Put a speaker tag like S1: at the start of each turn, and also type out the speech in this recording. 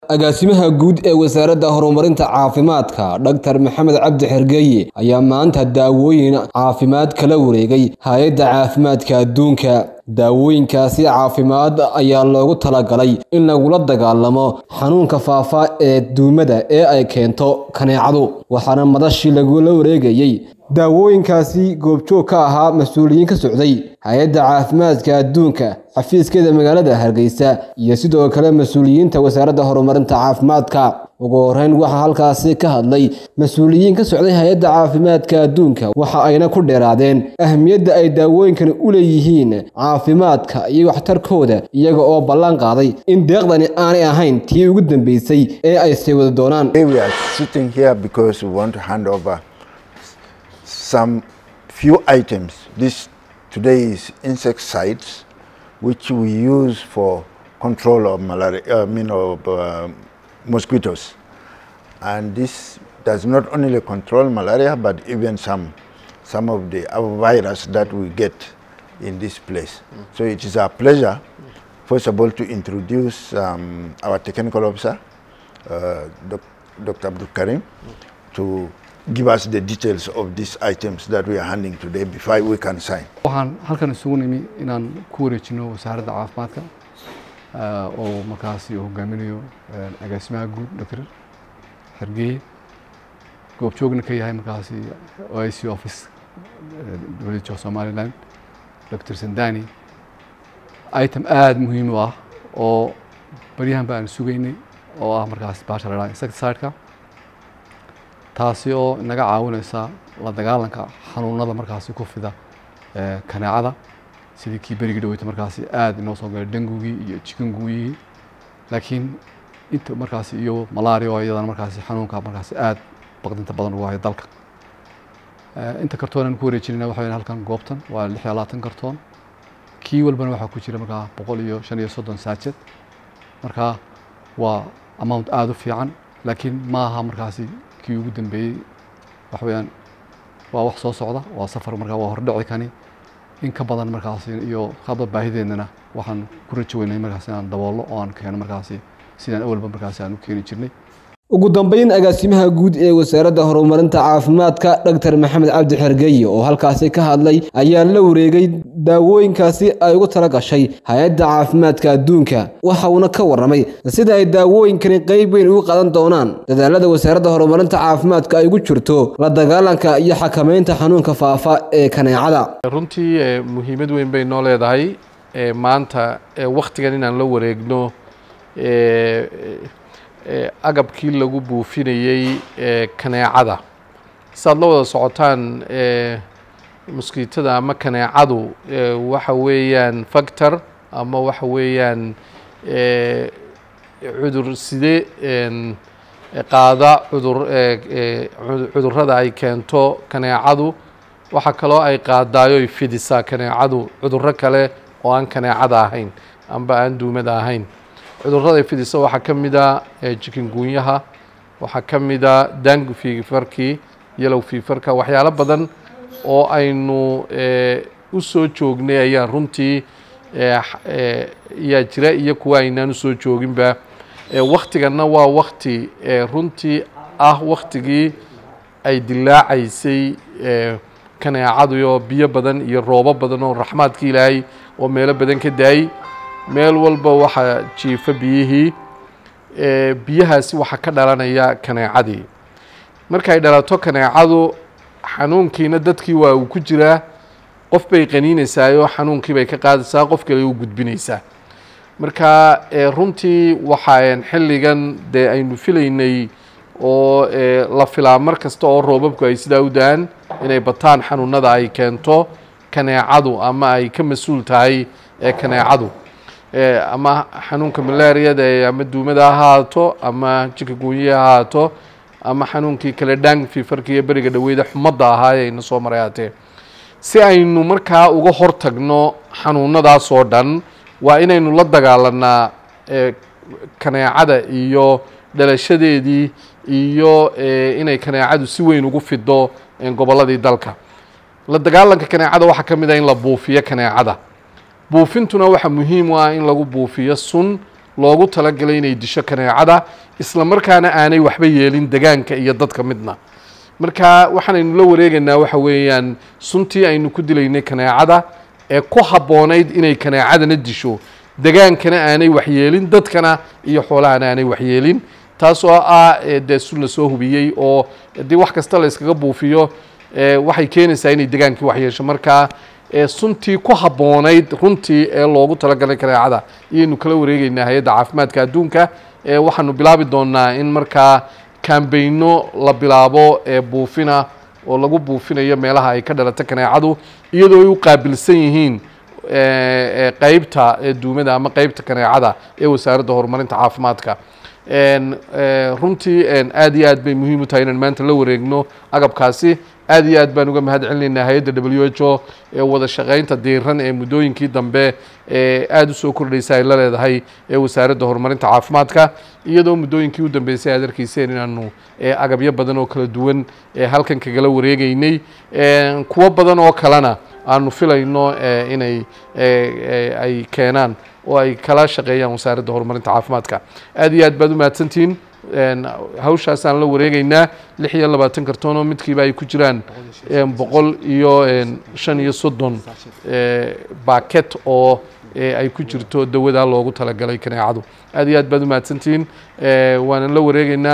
S1: agaasimaha guud ee wasaaradda horumarinta caafimaadka dhaktar maxamed cabdi xergeeye ayaa maanta daawooyin caafimaad kala wareegay hay-adda caafimaadka adduunka daawooyinkaasi caafimaad ayaa loogu talagalay in lagula dagaalamo xanuunka faafa ee duumada ee ay keento kaneecadu waxaana madashii lagula wareegayey daawooyinkaasi goobjoog ka ahaa mas-uuliyiin ka socday hay-adda caafimaadka adduunka xafiiskeeda magaalada hargeysa iyo sidoo kale mas-uuliyiinta wasaaradda horumarinta caafimaadka ugu horeyn waxaa halkaasi ka hadlay mas-uuliyiin ka socday hay-adda caafimaadka adduunka waxa ayna ku dheeraadeen ahmiyadda ay daawooyinkani u leeyihiin caafimaadka iyo waxtarkooda iyaga oo ballan qaaday in deeqdani aanay ahayn tii ugu dambeysay ee ay sii wada doonaan
S2: some few items. This today is insecticides, which we use for control of malaria, I mean of uh, mosquitoes. And this does not only control malaria, but even some, some of the other virus that we get in this place. Mm. So it is our pleasure, first of all, to introduce um, our technical officer, uh, Doc Dr. Abdul Karim, mm. to give us the details of these items that we are handing today before we can sign.
S3: waxaan halkan isugu nimi inaan ku wareejino wasaaradda caafimaadka oo markaasi hogaaminayo agaasimaha guud dr xergeye goobjoogna ka yahay markaasi o i c office dowladda somaliland dr sandani item aada muhiim u ah oo baryahan ba aan sugaynay oo ah markaasi baasha la dhaha insecticide-ka taasi oo naga caawinaysa la dagaalanka xanuunada markaasi ku fida kaneecada sidii kii berigii dhaweyta markaasi aada inoo soo galay dengugii iyo jikanguyigii laakiin inta markaasi iyo malaria oo iyadana markaasi xanuunka markaasi aada baqdinta badan ugu hayo dalka inta kartoon aan ku wareejinayna waxa weyn halkan goobtan waa lix iyo labaatan kartoon kii walbana waxaa ku jira markaa boqol iyo shan iyo soddon saajad markaa waa amount aada u fiican laakiin ma aha markaasi kii ugu dambeeyey waxa weeyaan waa wax soo socda waa safar markaa waa hordhici kani in ka badan markaasi iyo hadba baahideennana waxaan ku rajo weynay markaasi inaan daboolno oo aan keeno markaasi sidaan awalba markaasi aan u keeni jirnay
S1: ugu dambeyn agaasimaha guud ee wasaaradda horumarinta caafimaadka dhaktar maxamed cabdi xergeye oo halkaasi ka hadlay ayaa la wareegay daawooyinkaasi ay ugu tala gashay hay-adda caafimaadka adduunka waxa uuna ka warramay sida ay daawooyinkani qeyb weyn ugu qadan doonaan dadaalada wasaaradda horumarinta caafimaadka ay ugu jirto la dagaalanka iyo xakamaynta xanuunka faafa ee kaneecada
S4: runtii muhiimad weyn bay noo leedahay maanta wakhtigan inaan la wareegno agabkii lagu buufinayey kaneecada saad la wada socotaan moskiitada ama kaneecadu waxa weeyaan factor ama waxa weeyaan cudur side qaada cudur cudurrada ay keento kaneecadu waxaa kaloo ay qaadaayo ay fidisaa kaneecadu cudurro kale oo aan kaneecada ahayn amba aan duumada ahayn cudurrada ay fidisa waxaa ka mid a jikingunyaha waxaa ka mid a dangu fiifarkii yalow fiifarka waxyaalo badan oo aynu u soo joognay ayaan runtii yaa jira iyo kuwa aynaan usoo jooginba waktiganna waa wakti runtii ah waktigii ay dilaacaysay kaneecadu iyo biyo badan iyo roobo badan oo raxmaadka ilaahay oo meelo badan ka daayay meel walba waxaa jiifa biyihii biyahaasi waxaa ka dhalanaya kaneecadii markay dhalato kaneecadu xanuunkiina dadkii waa uu ku jiraa qof bay qaniinaysaayoo xanuunkii bay ka qaadaysaa qof kale u gudbinaysaa marka runtii waxaan xilligan dee aynu filaynay oo la filaa mar kasta oo roobabku ay sidaa u da-aan inay bataan xanuunada ay keento kaneecadu ama ay ka mas-uul tahay kaneecadu ama xanuunka malaariyada ama duumada ha ahaato ama jikagunyiha ha ahaato ama xanuunkii kale dang fiifarka iyo beriga dhaweyda xumadda ahaa ee ayna soo maray haatee si aynu markaa uga hortagno xanuunadaas oo dhan waa inaynu la dagaalanaa kaneecada iyo dhalashadeedii iyo inay kaneecadu si weyn ugu fido gobolladii dalka la dagaalanka kaneecada waxaa ka mid ah in la buufiyo kaneecada buufintuna waxaa muhiim u ah in lagu buufiyo sun loogu talagalay inay disho kaneecada isla markaana aanay waxba yeelin degaanka iyo dadka midna marka waxaanaynu la wareegaynaa waxa weeyaan suntii aynu ku dilaynay kaneecada ee ku habboonayd inay kaneecadana disho degaankana aanay waxyeelin dadkana iyo xoolahana aanay waxyeelin taas oo ah ee dee sun la soo hubiyey oo haddii wax kasta la iskaga buufiyo ee waxay keenaysaa inay degaankii waxyeesho marka ee suntii ku habboonayd runtii ee loogu talagalay kaneecada iyaynu kala wareegeynaa hay-adda caafimaadka adduunka ee waxaanu bilaabi doonaa in markaa kambayno la bilaabo ee buufina oo lagu buufinayo meelaha ay ka dhalato kaneecadu iyadoo ay u qaabilsan yihiin ee qeybta ee duumada ama qeybta kaneecada ee wasaaradda horumarinta caafimaadka n runtii aad iyo aad bay muhiim u tahay inaan maanta la wareegno agabkaasi aad iyo aad baan uga mahad celinaynaa hay-adda w h o ee wada shaqaynta diiran ee muddooyinkii dambe ee aada u soo kordhaysa ay la leedahay ee wasaaradda horumarinta caafimaadka iyadoo muddooyinkii u dambeysay aad arkayseen inaanu agabyo badan oo kala duwan ee halkan kagala wareegeynay kuwo badan oo kalena aanu filayno inay ay keenaan oo ay kala shaqeeyaan wasaaradda horumarinta caafimaadka aad iyo aad baad u mahadsantihiin hawshaasaan la wareegeynaa lix iyo labaatan kartoon oo midkiiba ay ku jiraan boqol iyo shan iyo soddon baaket oo ay ku jirto dawadaa loogu talagalay kaneecadu aad iyo aad baad u mahadsantihiin waanan la wareegeynaa